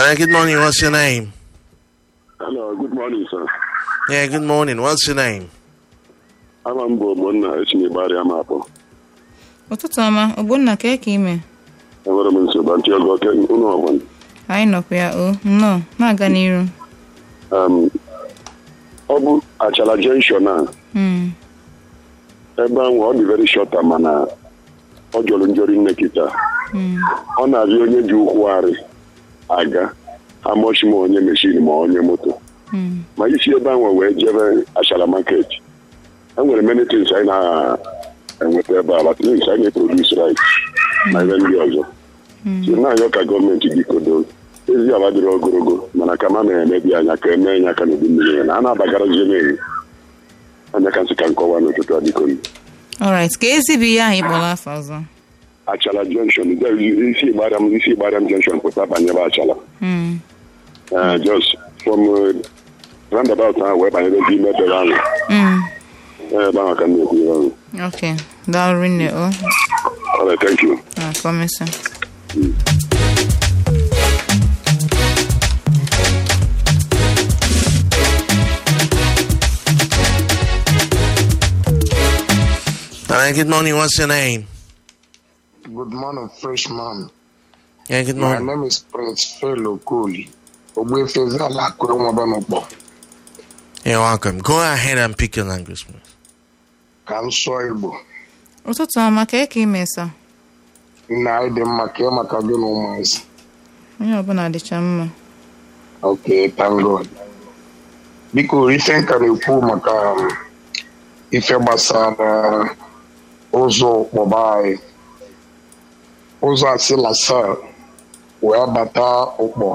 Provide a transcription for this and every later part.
Hello, good morning. What's your name? Hello, good morning, sir. Yeah, good morning. What's your name? Ama m bụ Ogbonna esi gbara ya mapụ. ụtụtụ ọma ogbonna ka ka ime Enwere m nsogbu ntị oge oke ụlọ ọgbọn. anyị nọkwa ya o nnọọ na-aga n'iru Um, ọ bụ achala junction a Mm, ebe ahụ ọ dị very short mana ọ jọrọ njọrọ nne kịta. mm, Ọ na-abịa onye ji ụkwụ arị aga amọchi ma onye meshin ma onye moto. mm, Ma isi ebe ahụ wee jebe achala market. Enwere many things anyị na-enweta ebe a, but things anyị na-produce right na ebe ndị ọzọ. mm. si na-ayọ ka gọọmenti bikodo ezi ala dịrị ogologo mana ka ma na-emebi anya ka emee ya aka n'udu mmiri na a na-abagarazie n'elu anya ka nsị ka nkọwa n'ụtụtụ a biko alright ka ezi bụ ihe ahụ ịkpọrọ afọ ọzọ achala junction isi gbariam isi gbariam junction pụta banyebe achala Mm, Eh, just from eh, roundabout ahụ wee banyebe ebe ime ebe ahụ mm. Eh, ebe ahụ ka m na-ekwu ihe ahụ ok daalụ nne o Alright, thank you na kọmịsị Hello, good morning. What's your name? Good morning, freshman. Yeah, good My morning. name is Prince Fellow Koli. Ogbefezala Akụrụnwabanukpọ. You're welcome. Go ahead and pick your language, please. Ka m sụọ Igbo. ụtụtụ ọma ka ka ime sa Nna anyị dị mma ka maka gị na ụmụazị. onye ọbụla dịcha mma Okay, thank God. Biko, ife nka na-ekwu maka um, ife gbasara ụzọ ụkpọba anyị. Ụzọ asịlasa wee bata ụkpọ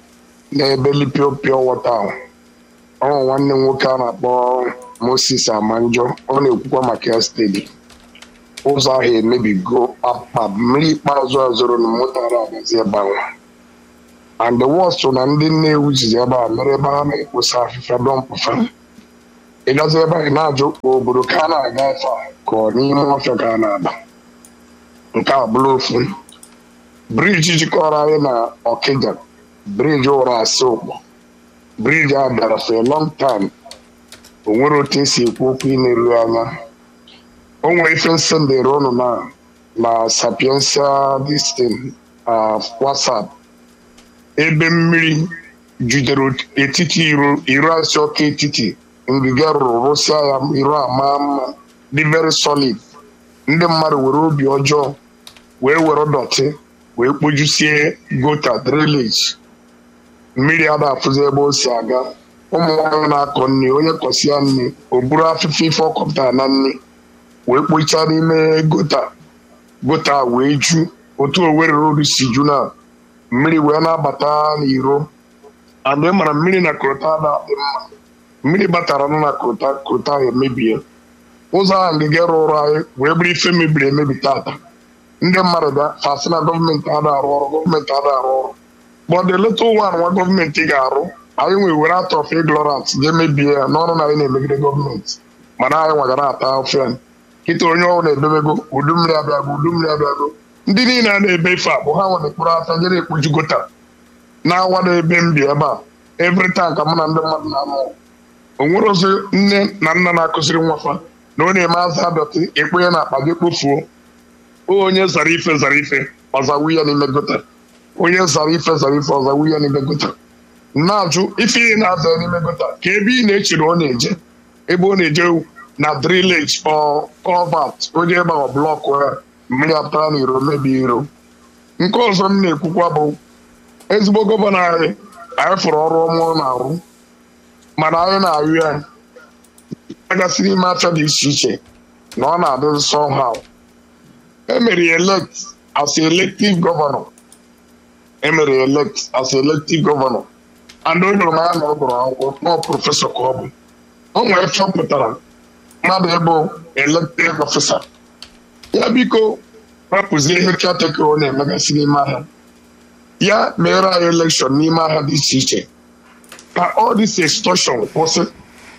n'ebe lipiopio wọta ahụ. ọ bụ nwanne m nwoke a na-akpọ Moses Amanjo ọ na-ekwukwa maka ya steeti ụzọ ahụ emebigo akpa mmiri ikpeazụ a zoro na moto ara agazi ebe ahụ and the worst na ndị Nnewi jizi ebe a mere ebe ha na-ekposa afịfịa dọmpụfa ịgazi ebe ahụ na-ajụ obodo ka a na-aga efe a ka ọ n'ime ọfịa ka a na-aba nke a bụrụ ofu briji jikọrọ anyị na Ọkịja briji ụra asị ụkpọ briji a bịara for a long time o nwere otu esi ekwu okwu ị na-eru anya o nwere ife nsị ndere ụnụ na na sapiensia distin whatsapp ebe mmiri jidere etiti iro iro asị ọka etiti ngige rụrụ rụsịa ya iro ama mma dị very solid ndị mmadụ were obi ọjọọ wee were dọtị wee kpojusie gota drainage mmiri a na-afụzi ebe o si aga ụmụ nwaanyị na-akọ nri onye kọsịa nri o buru afịfịa ife ọ kọpụtara na nri wee kpochaa n'ime gota gota wee ju otu Owerri road si ju na mmiri wee na-abata n'iro and ị mara mmiri na krota na-adị mma mmiri batara nụ na krota krota ahụ emebie ụzọ ahụ ngige rụrụ anyị wee bụrụ ife mebiri emebi tata ndị mmadụ bịa fasị na gọọmenti ada arụ ọrụ gọọmenti ada arụ ọrụ but the little one nwa gọọmenti ga-arụ anyị nwere were atọ of ignorance ga-emebie ya n'ọrụ na anyị na-emegide gọọmenti mana anyị nwagara ata ofe kịta onye ọrụ na-edebego udu mmiri abịago udu mmiri abịago ndị niile a na-ebe ife a bụ ha nwere mkpụrụ aka jere ekpuchi gota na-awa na-ebe mbi ebe a every time ka mụ na ndị mmadụ na-anụ ọgụ. o nwere ozi nne na nna na-akụziri nwafa na ọ na-eme aza adọtị ekpenye na akpa gị kpofuo onye zara ife zara ife ọzawu ya n'ime gota onye zara ife zara ife ọzawu ya n'ime gota na-ajụ ife ihe na-aza n'ime gota ka ebe ị na-echere ọ na-eje ebe ọ na-eje na drillage ọ covat onye ebe ọ blọkụ ya mmiri apụtara n'iro mebi iro nke ọzọ m na-ekwukwa bụ ezigbo gọvanọ anyị anyị fụrụ ọrụ ọma ọ na-arụ mana anyị na-arịọ ya agasị n'ime afịa dị iche iche na ọ na-adị somehow emere ya elect as elective governor emere ya elect as elective governor and o nyere m anya na ọ gụrụ akwụkwọ nọ prọfesọ ka ọ bụ o nwere chọpụtara mmadụ ịbụ elected officer ya biko rapụzie ihe caretaker ọ na-emegasị n'ime ahịa ya mere anyị elekshọn n'ime ahịa dị iche iche ka all this extortion kwụsị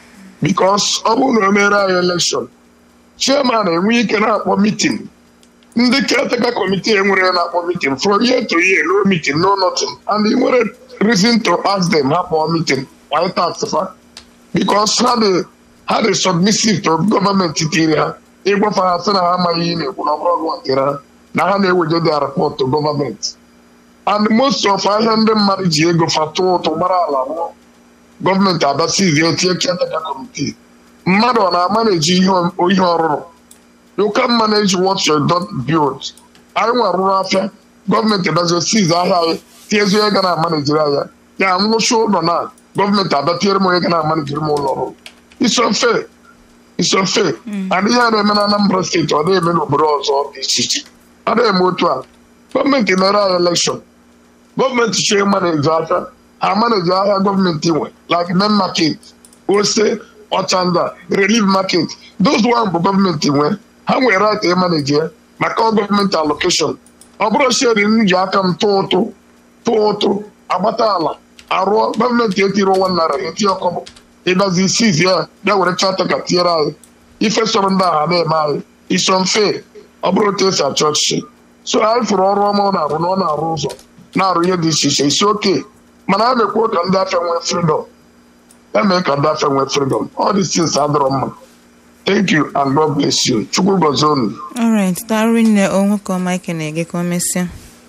because ọ bụrụ na o mere anyị elekshọn chairman enwe ike na-akpọ meeting ndị caretaker committee enwere na-akpọ meeting from year to year no meeting no nothing and ị nwere reason to ask them ha kpọọ meeting why tax fa because ha dị ha dị submissive to gọọmenti tiri ha ịgwafa ha sị na ha amaghị ihe na-ekwu na ọbụrụ gwa nkere ha na ha na-eweje their report to gọọmenti and most of ahịa ndị mmadụ ji ego fa tụọ ụtụ gbara ala rụọ gọọmenti abasizie tie caretaker committee mmadụ ọ na-amaneji ihe ihe ọrụrụ you can manage what you don't build anyị nwa rụrụ afịa gọọmenti dazie siz ahịa anyị tiezie onye ga na-amanejiri ahịa ya nwụchi ụlọ na gọọmenti abịa tiere m onye ga na-amanejiri m ụlọ ọrụ isomfe isomfe adịghị a na-eme na Anambra steeti ọ na-eme n'obodo ọzọ dị iche iche ọ na-eme otu a gọọmenti mere anyị elekshọn gọọmenti chie maneji ahịa ha maneji ahịa gọọmenti nwe like main market ose ọchanda relief market those one bụ gọọmenti nwe ha nwere right ịmaneji ya maka gọọmenti allocation ọ bụrụ sheri m ji aka m tụọ ụtụ tụọ ụtụ agbata ala arụọ gọọmenti etiri ụwa nara eti ọkọbụ ịbazi isizi ya bịa were chata ka tinyere anyị ife sọrọ ndị agha na-eme anyị iso mfe ọ bụrụ otu esi achọ ọchịchị so anyị fụrụ ọrụ ọma ọ na-arụ na ọ na-arụ ụzọ na-arụ ihe dị iche iche isi oke mana a na-ekwu ka ndị afọ nwee freedom eme ka ndị afọ nwee freedom all these things adọrọ mma thank you and god bless you chukwu gọzie unu alright daalụ nne o nwoke ọma ike na-ege ka o mesịa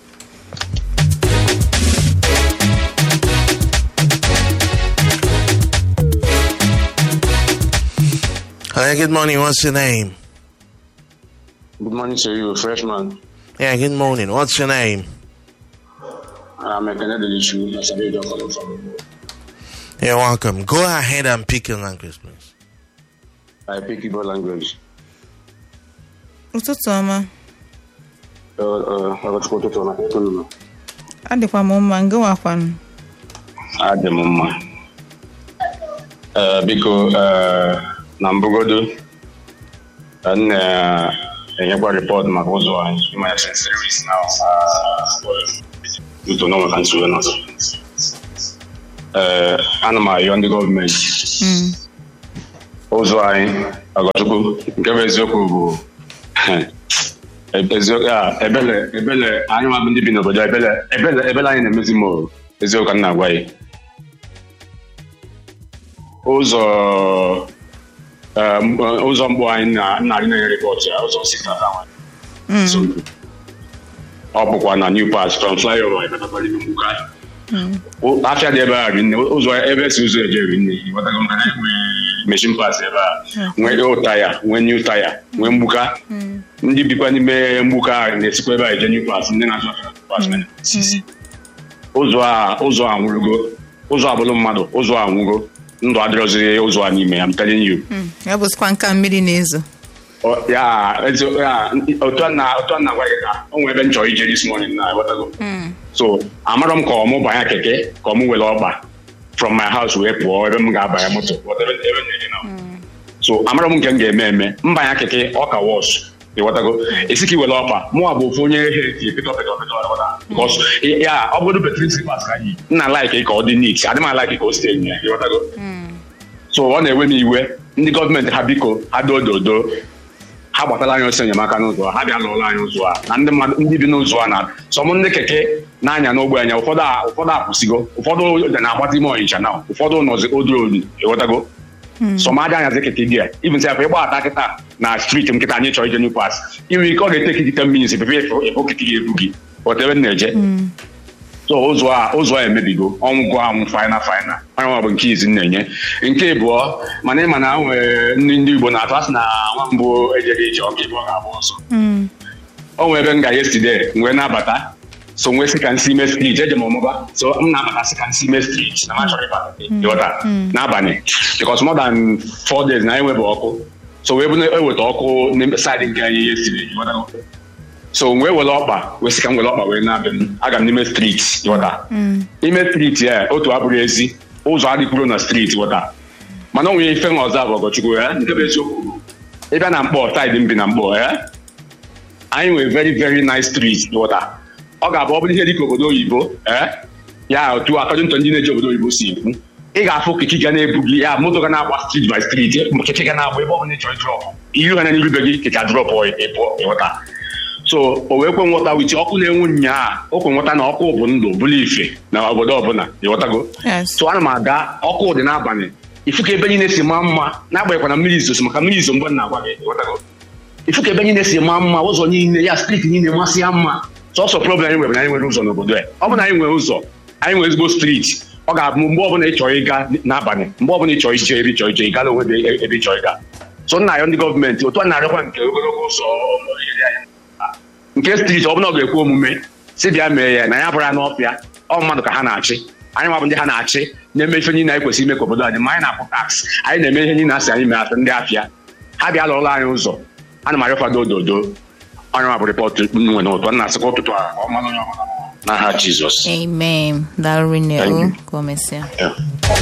Hi, good morning. What's your name? Good morning to you, freshman. Yeah, good morning. What's your name? I'm a Canadian issue. As a radio calling from. You're welcome. Go ahead and pick your language, please. I pick Igbo language. ụtụtụ ọma Uh, uh, Ọgọchukwu ụtụtụ na ekwunu adịkwa m mma ngewakwanụ adị m mma. Uh, biko uh, na mbụgodo uh, m na-enyekwa rịpọt maka ụzọ anyị ịmanya senseris na uto n'ọnwe ka nsogbu nọ. Uh, ana m ayọ ndị gọọmenti ụzọ anyị ọgọchukwu nke bụ eziokwu bụ eziokwu a ebele ebele anyị nwa bụ ndị bi n'obodo a, ebele ebele ebele anyị na-emezi m o. eziokwu ka m na-agwa ya ụzọ um, ụzọ mgbe anyị na narị na rịpọt ya ụzọ sikata nwanyị ọ bụkwa na new pass from flyover ebetakwara ime mgbuka afịa dị ebe a rinne ụzọ ebe si ụzọ eje rinne ịghọtago maka na enwe mechin pas ebe a nwee old taya nwee new taya nwee mgbuka ndị bikwa n'ime mgbuka a na-esikwa ebe a eje new pass ndị na-azụ afịa na pass mere sisi ụzọ a ụzọ a nwụrụgo ụzọ abụrụ mmadụ ụzọ a nwụgo ndụ adịrọziri ụzọ a n'ime ya I'm telling you Mm, ya bụzikwa nka mmiri na-ezo Ọ- ya ezi- ya, otu a na otu a na-agwa gị ka o nwere ebe m chọrọ ije this morning na aghọtago so amarọ m ka ọ mụ banye keke ka ọ mụ were ọgba from my house wee pụọ ebe m ga-abanye moto whatever ebe m na-eje na so amarọ m nke m ga-eme eme mbanya keke ọ ka wọs ịghọtago esi ka i were ọkpa mụwa bụ ofu onye he ti pịtọ pịtọ pịtọ ịghọta bikọs ya ọ bụrụ betrin slipas ka yi nna laik ka ọ dị nit adị m alaik ka o site nye ịghọtago so ọ na-ewe m iwe ndị gọọmenti ha biko ha dododo ha gbatala anyị ọsọ enyemaka n'ụzọ a, ha bịa lụọla anyị ụzọ a na ndị mmadụ ndị bi n'ụzọ a na sọm ndị keke na-anya n'ogbe anya ụfọdụ a- ụfọdụ akwụsịgo ụfọdụ na-agbata ime ọnịcha na ụfọdụ nọzi odorodu ịghọtago sọm aja anyazi keke gị a ibn sef ịgbata kịta na striti m kịta anyị chọrọ ije new pass inwe ike ọ ga-ete gị 10 minutes epepe ịfụ keke gị ebu gị ghọta ebe m na-eje so ụzọ a ụzọ a emebigo ọnwụgo anwụ faina faina onye bụ nke izi m na-enye nke ịbụọ mana ịma na nwere ndị ndị igbo na-atụ asị na nwa mbụ ejeghị ije ọka ịbụọ ga-agba ọsọ o nwere ebe m ga yesterday wee na-abata so nwee si ka nsi ime street eje m ọmụba so m na-abata si ka nsi ime street na ma chọrọ ịbata ịghọta n'abalị because more than four days na enwebe ọkụ so wee bụ na eweta ọkụ n'ime saịdị nke anyị yesterday ịghọtago so wee were ọkpa wee sị ka m were ọkpa wee na-abịa m aga m n'ime street ịghọta ime street ya otu abụrụ ezi ụzọ adịkwuru na street ịghọta mana o nwere ife nwa ọzọ abụ ọgọchukwu ya nke bụ eziokwu bụ ịbịa na mkpọ saịdị m bi na mkpọ ya anyị nwere very very nice street ịghọta ọ ga-abụ ọ bụrụ ihe dịka obodo oyibo eh, ya otu akọdịntọ ndị na-eji obodo oyibo si ekwu ị ga-afụ kiki ga na-ebu gị ya moto ga na-agba street by street kiki ga na-agba ebe ọ bụla ị chọrọ drọp iru ha na n'iru be gị kika drọp ịpụọ ịghọta so o wee kwe nghọta witi ọkụ na-enwu nyaa o kwe nghọta na ọkụ bụ ndụ bụrụ ife na obodo ọbụla ịghọtago Yes. so ana m aga ọkụ dị n'abalị ifu ka ebe niile si maa mma n'agbanyeghịkwa na mmiri izosi maka mmiri izo mgbe m na-agwa gị ịghọtago ifu ka ebe niile si maa mma ụzọ niile ya striti niile masị ya mma sọsọ problem anyị nwere bụ na anyị nwere ụzọ n'obodo a ọ bụ na anyị nwere ụzọ anyị nwere ezigbo striti ọ ga-abụ mgbe ọbụla ị chọrọ ịga n'abalị mgbe ọbụla ị chọrọ ije ebe ị chọrọ ije ị gala onwe gị ebe ị chọrọ ịga so nna ya ndị gọọmenti otu a na-arịọkwa nke ogologo ụzọ iri anyị nke striti ọ bụla ọ ga-ekwe omume si bịa mee ya na ya bụrụ ya n'ọfịa ọ mmadụ ka ha na-achị anyị nwabụ ndị ha na-achị na-eme ife niile anyị kwesịrị ime ka obodo anyị ma anyị na-akwụ taks anyị na-eme ihe niile asị anyị mee asị ndị afịa ha bịa lụọla anyị ụzọ ana m arịọkwado ododo onye ma bụ rịpọtụ nwe n'ụtụ na asịkwa ụtụtụ a ka ọ mara onye ọbụla n'aha jizọs amen daalụ rinne Thank o you. ka o mesịa Yeah.